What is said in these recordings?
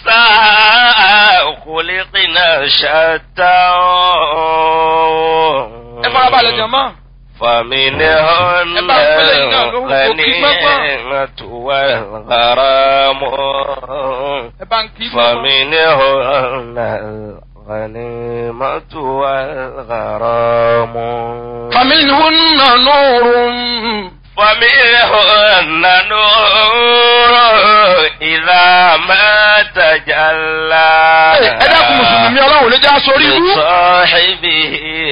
النساء خلقنا شتى ẹ farabalẹ̀ jọ̀mọ́. فمنهن ẹ bá ń pẹ́lẹ́ iná lóhùn kò kí gbọ́gbọ́n. الغنيمة والغرام ẹ bá ń kí gbọ́gbọ́n. فمنهن الغنيمة والغرام فمنهن نور ومنهن نور إذا ما تجلى ẹ dákun mùsùlùmí ọlọ́run lè já sórí ibú. لصاحبه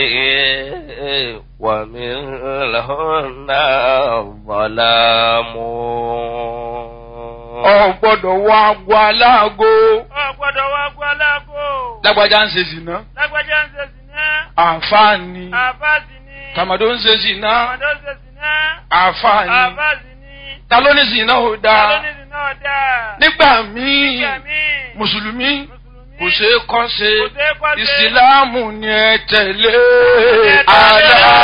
ومنهن الظلام ọ gbọ́dọ̀ wọ agbo aláàgó. ọ̀gbọ́dọ̀ wá gbọ́ lágbo. lágbájá ń ṣe zìnà. lágbájá ń ṣe sìná. àǹfààní. àbáàsì ni. tàmàdó ń ṣe zìnà. àmàdó ń ṣe sìná. àǹfààní. àbáàsì ni. ta ló ní zìnà ò dáa. alónìdì náà dáa. nígbà míì nígbà míì. mùsùlùmí mùsùlùmí. kò ṣeé kọ́ ṣe kò ṣeé kọ́ ṣe. ìsìláàmù ni ẹ tẹ̀lé. tẹ̀lé. àlá.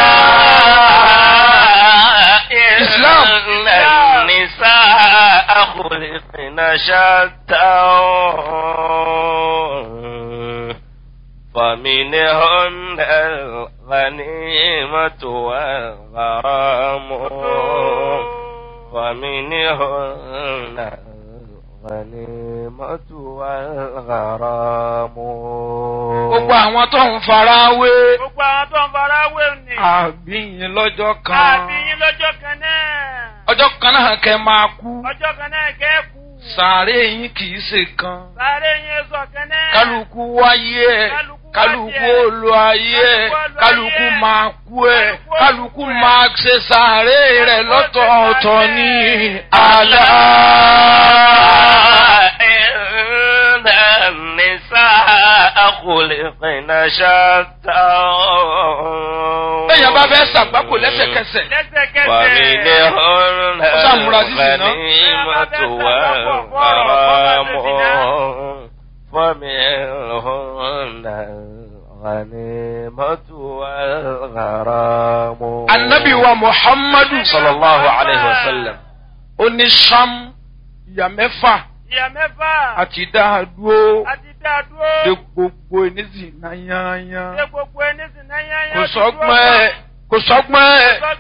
إسلام النساء خلقن شتى فمنهن الغنيمة والغرام ومنهن الغنيمة والغرام gbogbo àwọn tó ń fara wé gbogbo àwọn tó ń fara wé ni. àbíyìn lọ́jọ́ kan àbí yín lọ́jọ́ kan náà. ọjọ́ kan náà kẹ́ máa kú ọjọ́ kan náà kẹ́kù. sàárè yín kì í ṣe kan sáré yín sọ kan náà. kálukú wáyé ẹ kálukú olú ayé ẹ kálukú máa kú ẹ kálukú máa ṣe sàárè rẹ lọ́tọ̀ọ̀tọ̀ ní àlá. إن النساء خلقن شتى bẹ́ẹ̀ bá fẹ́ ṣàgbákò lẹ́sẹ̀kẹsẹ̀ lẹ́sẹ̀kẹsẹ̀. ومنهن Ó ṣàmúra sí zìnà. الغنيمة والغرام ومنهن الغنيمة والغرام anabi wa muhammadu sallallahu alayhi wa sallam ó ní sam ìyá mẹ́fà ìyá mẹ́fà. àti dáadúró àti dáadúró. de gbogbo ènìyàn náà yányán ṣe gbogbo ẹni sì náà yányán. kò sọ́gbọ́n ẹ̀ kò sọ́gbọ́n ẹ̀